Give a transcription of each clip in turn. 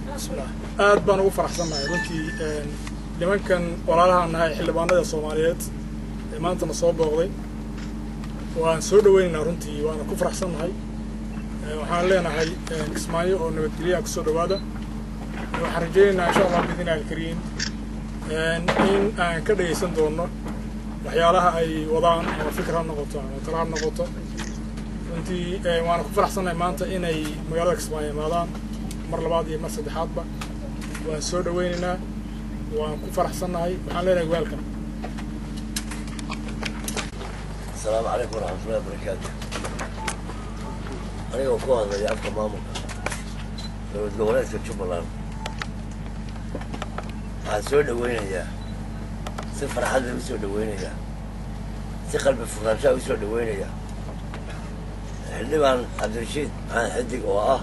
bismillah aad baan ugu faraxsannahay runtii nimankan walaalahaan nahay xildhibaanada soomaaliyeed ee maantana soo booqday waan soo dhaweynaynaa runtii waana ku faraxsannahay waxaan leenahay kismaayo oo nabadgelyaha kusoo dhawaada waxaan rajaynaynaa insha allah biidnillahi alkariim in aan ka dhegaysan doono waxyaalaha ay wadaan ama fikir ha noqoto ama tala ha noqoto runtii waana ku faraxsannahay maanta inay magaalada kismaayo imaadaan mar labaad iyo mar saddexaadba waan soo dhaweynaynaa waan ku faraxsannahay waxaan leenahay welcome asalaamu calaykum waraxmatullahi wabarakaatu anigoo ku hadlaya afka maamulka dowlad goboleedka jubbaland waxaan soo dhaweynayaa si farxad la u soo dhaweynayaa si qalbi furaanshaa u soo dhaweynayaa xildhibaan cabdirashiid maxamed xidig oo ah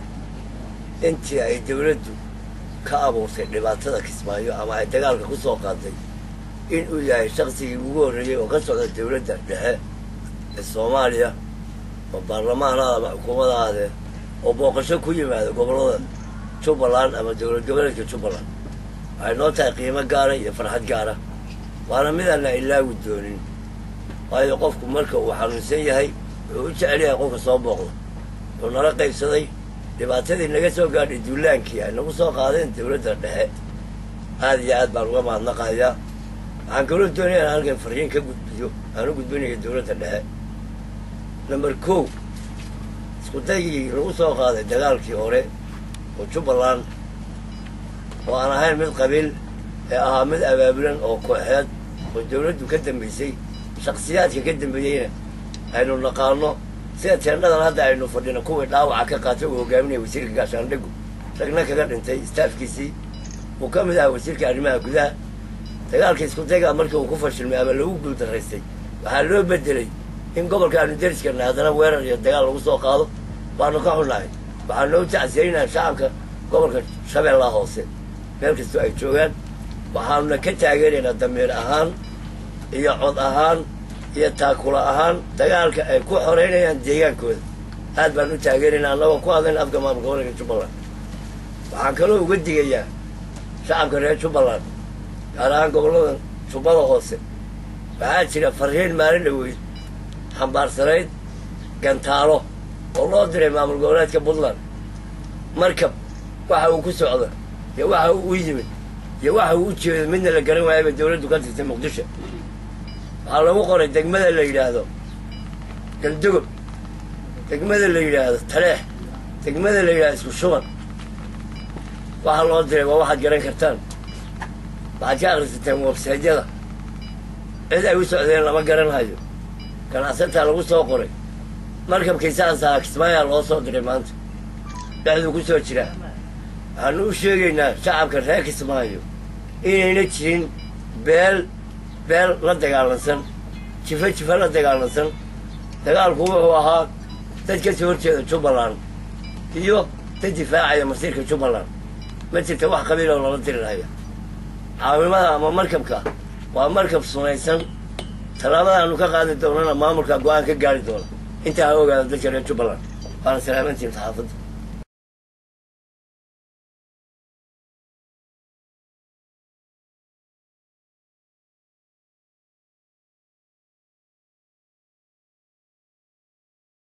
intii ay dawladdu ka abuurtay dhibaatada kismaayo ama ay dagaalka ku soo qaaday in uu yahay shaksigii ugu horreeyey oo ka socda dawladda dhexe ee soomaaliya oo baarlamaanaada ama xukuumadaade oo booqasho ku yimaada gobollada jubbaland ama dowlad goboleedka jubbaland waxay noo tahay qiimo gaara iyo farxad gaara waana midaan la ilaawi doonin waayo qofku marka uu xanuunsan yahay wuxuu u jecel yahay qofka soo booqda wuxuu nala qaybsaday dhibaatadii naga soo gaadhay duulaankii ay nagu soo qaadeen dawladda dhexe aad iyo aad baan uga mahadnaqayaa waxaan kaloo doonaya inaan halkan fariin ka gudbiyo aan u gudbinayo dawladda dhexe number kow isku daygii lagu soo qaaday dagaalkii hore oo jubbaland oo aan ahayn mid qabiil ee ahaa mid abaabulan oo kooxeed oo dawladdu ka dambaysay shaksiyaadka ka dambeeyeyna aynu naqaano sida teendhadan hadda aynu fadhino kuwii dhaawaca ka qaatay uu hogaaminaya wasiirka gaashaandhigu ragna kaga dhintay staafkiisii uu ka mid ahaa wasiirka arrimaha gudaha dagaalka isku daygaa markii uu ku fashilmay ama lagu guuldaraystay waxaa loo bedelay in gobolka aanu deriskarna haddana weerar iyo dagaal lagu soo qaado waanu ka xunnahay waxaa noo tacsiyeynaha shacabka gobolka shabeellaha hoose meel kastoo ay joogaan waxaanuna ka taageeraynaa damiir ahaan iyo cod ahaan iyo taakula ahaan dagaalka ay ku xoreynayaan deegaankooda aad baan u taageeraynaa annagoo ku hadlayna afka maamulka gobolka jubbaland waxaan kaloo uga digayaa shacabka reer jubbaland gaar ahaan gobollada jubbada hoose waxaa jira fariin maalin dhaweyd xambaarsanayd gantaalo oo loo diray maamul goboleedka puntland markab waxa uu ku socdo iyo waxa uu u yimid iyo waxa uu u jeedo midna la garan waayaba dawladdu ka tirtay muqdisho waxaa lagu qoray degmada la yidhaahdo galdogob degmada la yidhaahdo taleex degmada la yidhahdo isku shuban waxaa loo diray waa waxaad garan kartaan waxaad ka akhrisateen websaydyada cid ay u socdeen lama garanhayo ganacsataa lagu soo qoray markabkii saasaa kismaayaa loo soo diray maanta dhexduu ku soo jiraa waxaanu u sheegaynaa shacabka reer kismaayo inayna jirin beel beel la dagaalansan jifa jifa la dagaalansan dagaalku wuxuu ahaa dad ka soo horjeeda jubbaland iyo dad difaacaya masiirka jubbaland ma jirta wax qabiiloo lala dirirhaya caawimada ama markabka waa markab sunaysan tallaabadaanu ka qaadi doonana maamulka go-aan ka gaari doona intaa ha ogaada dadka reer jubbaland waana salaamantiin saxaafadda